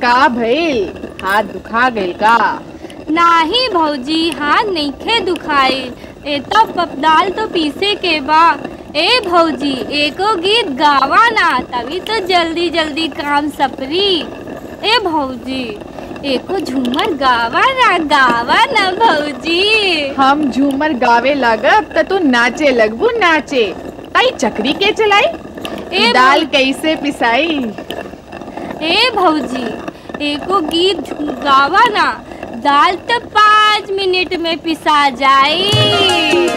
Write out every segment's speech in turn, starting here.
का भइल हाथ दुखा गइल का नाही भौजी हाथ नइखे दुखाई ए तो पप- दाल तो पीसे के बा ए भौजी एको गीत गावा ना तभी तो जल्दी जल्दी काम सपरी ए भौजी एको झूमर गावा ना गावा ना भौजी हम झूमर गावे लागब त तू नाचे लगबू नाचे ताई चक्री के चलाई ए दाल कैसे पिसाई ए भौजी एको गीत झू- गावा ना दाल तो पाँच मिनट में पिसा जाई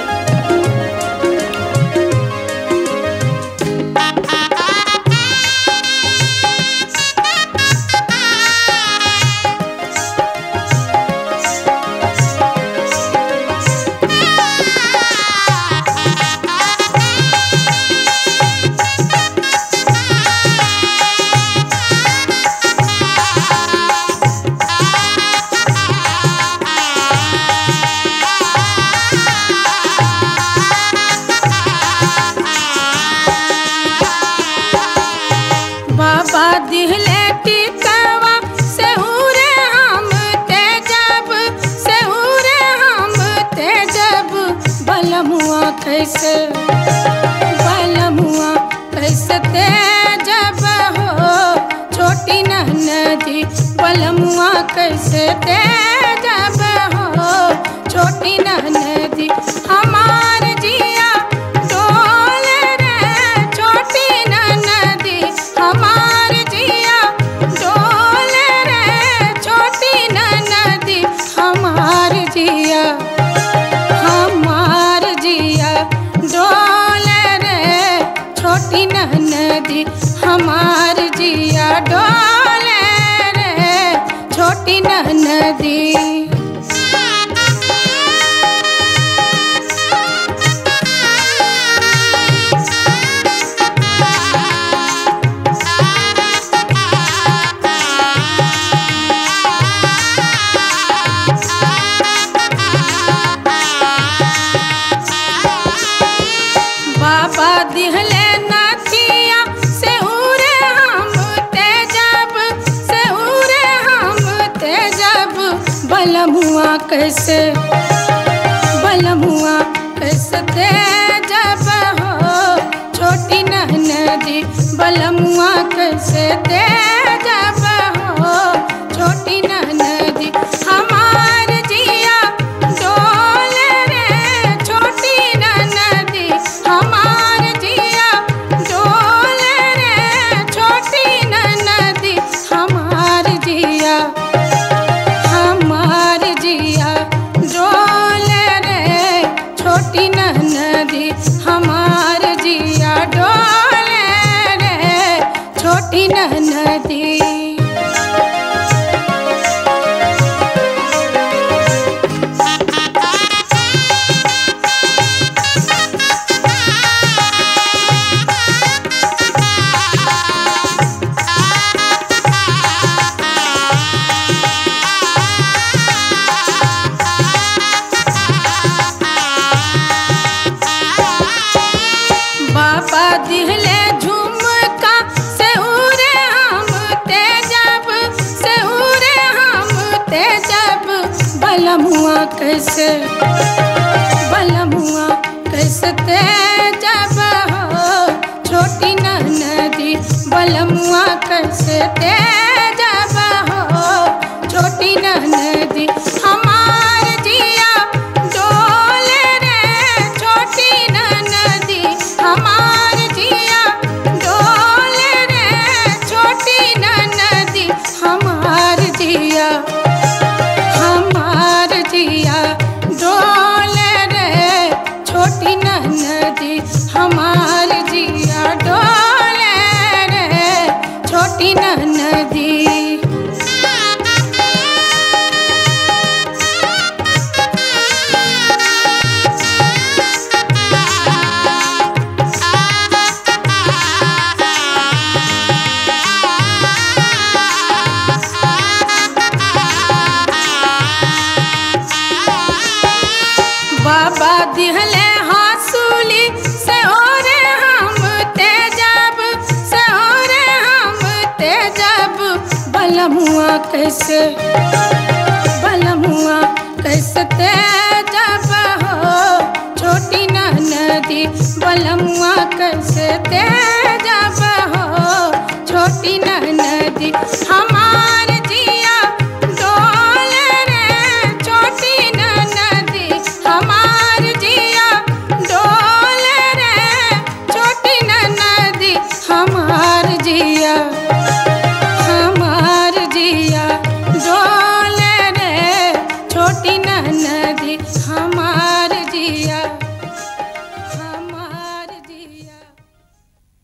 बाबा दिहले टिकवा सेहुरे हम ते जब सेहुरे हम ते जब बलमुआ कैसे बलमुआ कैसे ते जब हो छोटी नदी बलमुआ कैसे ते जब हो छोटी नदी हमार जिया डोल रे छोटी नदी हमार जिया डोल रे छोटी नदी हमार जिया हमार जिया डोल रे छोटी नदी हमार जिया डोल रे छोटी नदी बाबा दिहले नाथिया से उरे हम ते जब से उरे हम ते जब बलमुआ कैसे बलमुआ कैसे ते जब हो छोटी नदी बलमुआ कैसे ते जब हो छोटी नदी हमार जिया डोल रे छोटी नदी हमार जिया डोल रे छोटी नदी हमार जिया हमार जिया डोल रे छोटी नदी हमार जिया डोल रे छोटी नदी बाबा दिहले झुमका से उरे हम ते जब से उरे हम ते जब बलमुआ कैसे बलमुआ कैसे ते जब हो छोटी नदी बलमुआ कैसे ते जब हो छोटी नदी हमार जिया डोल रे छोटी नदी हमार जिया डोल रे छोटी नदी हमार जिया हमार जिया डोल रे छोटी नदी हमार जिया डोल रे छोटी नदी बलमुआ कैसे बलमुआ कैसे तेजब हो छोटी नदी बलमुआ कैसे तेजब हो छोटी नदी